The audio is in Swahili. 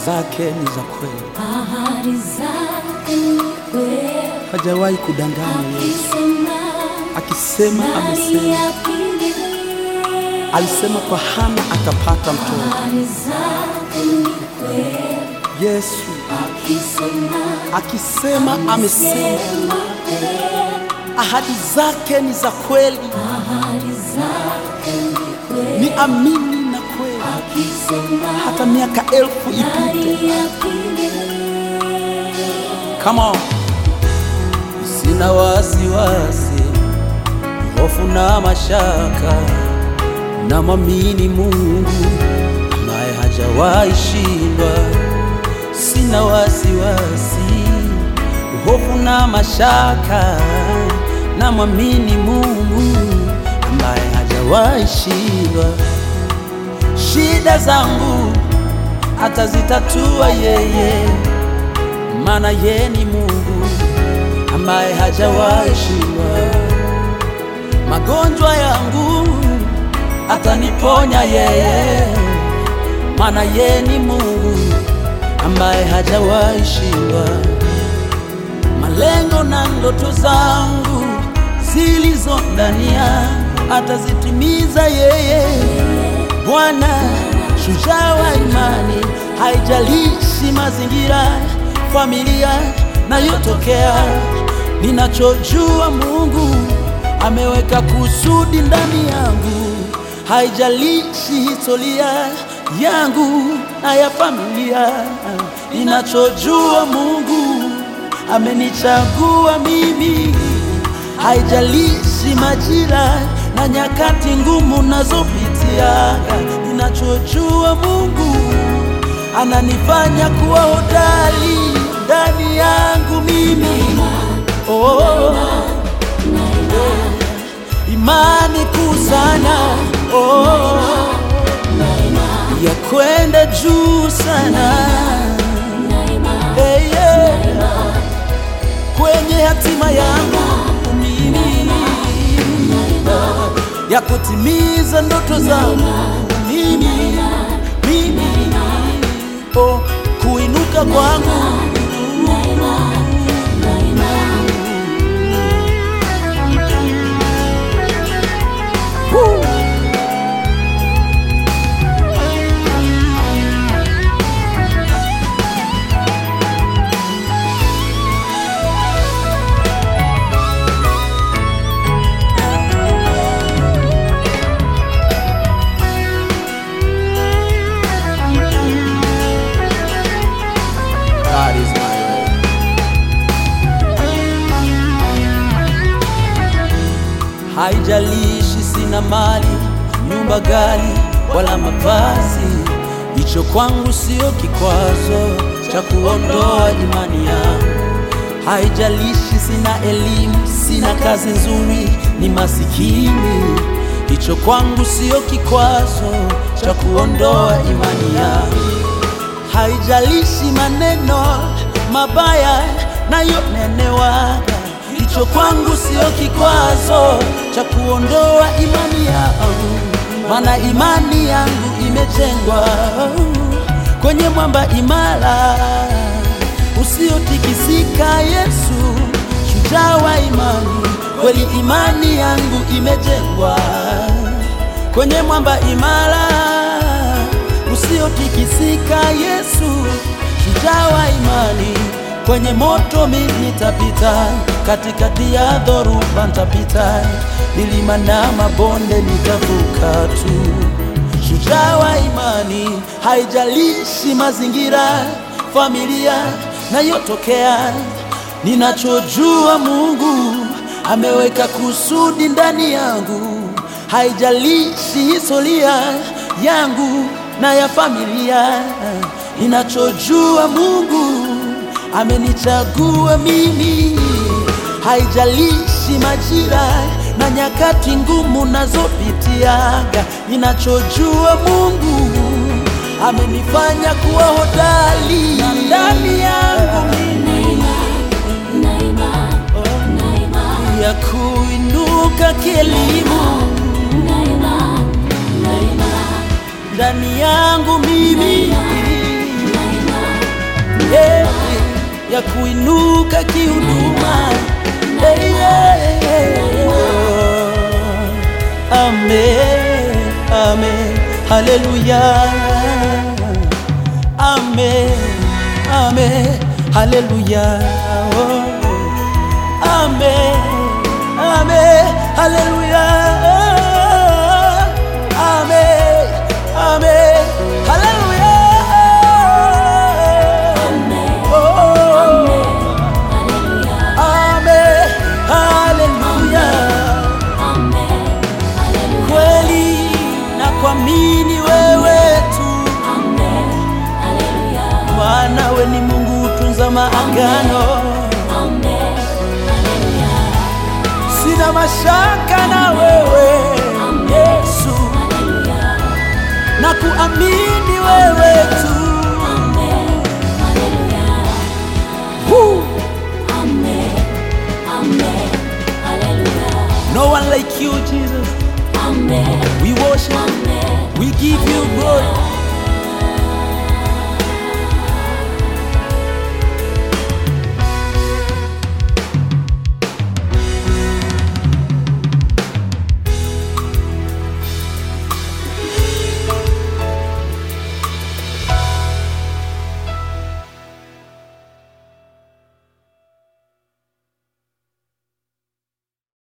zake ni za kweli, ahadi zake ni kweli, hajawahi kudanganya. Yesu akisema akisema, nani amesema. apinge? Alisema kwa Hana atapata mtoto. Ahadi zake ni kweli, Yesu akisema akisema, amesema. sema kweli, Ahadi zake ni za kweli, ahadi zake ni kweli, ni amini na kweli, akisema hata miaka elfu ipite. nani apinge? Come on. Sina wasiwasi, hofu na mashaka, na mwamini Mungu ambaye hajawahi shindwa. Sina wasiwasi, hofu na mashaka, na mwamini Mungu ambaye hajawahi shindwa. Shida zangu atazitatua yeye maana ye ni Mungu ambaye hajawahi shindwa. Magonjwa yangu ataniponya yeye, maana ye ni Mungu ambaye hajawahi shindwa. Malengo na ndoto zangu zilizo ndani yangu atazitimiza yeye. Bwana shujaa wa imani, haijalishi mazingira, familia nayotokea. Ninachojua Mungu ameweka kusudi ndani yangu, haijalishi historia yangu na ya familia. Ninachojua Mungu amenichagua mimi, haijalishi majira na nyakati ngumu nazopitia. Ninachojua Mungu ananifanya kuwa hodari ndani yangu mimi. Oh, imani kuu sana oh, ya kwenda juu sana hey, yeah. kwenye hatima yangu mimi ya kutimiza ndoto zangu mimi mimi oh, kuinuka kwangu Woo. God is my way. Haijalishi sina mali, nyumba gali wala mavazi, hicho kwangu sio kikwazo cha kuondoa imani yangu. Haijalishi sina elimu, sina kazi nzuri, ni masikini, hicho kwangu sio kikwazo cha kuondoa imani yangu haijalishi maneno mabaya nayonenewaga, hicho kwangu sio kikwazo cha kuondoa imani yangu, maana imani yangu imejengwa kwenye mwamba imara usiotikisika. Yesu shujaa wa imani, kweli imani yangu imejengwa kwenye mwamba imara usiotikisika. Yesu shujaa wa imani, kwenye moto mimi nitapita, katikati ya dhoruba nitapita, milima na mabonde nitavuka tu. Shujaa wa imani, haijalishi mazingira, familia nayotokea. Ninachojua Mungu ameweka kusudi ndani yangu, haijalishi historia yangu na ya familia. Ninachojua Mungu amenichagua mimi, haijalishi majira na nyakati ngumu nazopitiaga. Ninachojua Mungu amenifanya kuwa hodari ndani yangu mimi ya kuinuka kielimu ndani yangu mimi ya kuinuka kihuduma. Hey, yeah, yeah. Amen, amen, haleluya. Amen, amen, haleluya. Oh. Amen, amen, haleluya. Amen, amen, haleluya. Oh. Amen, haleluya. Kweli na kuamini wewe tu, maana we ni Mungu utunza maagano. Sina mashaka na wewe Yesu, na kuamini wewe tu. Woo. No one like you, Jesus. We worship, we give you glory.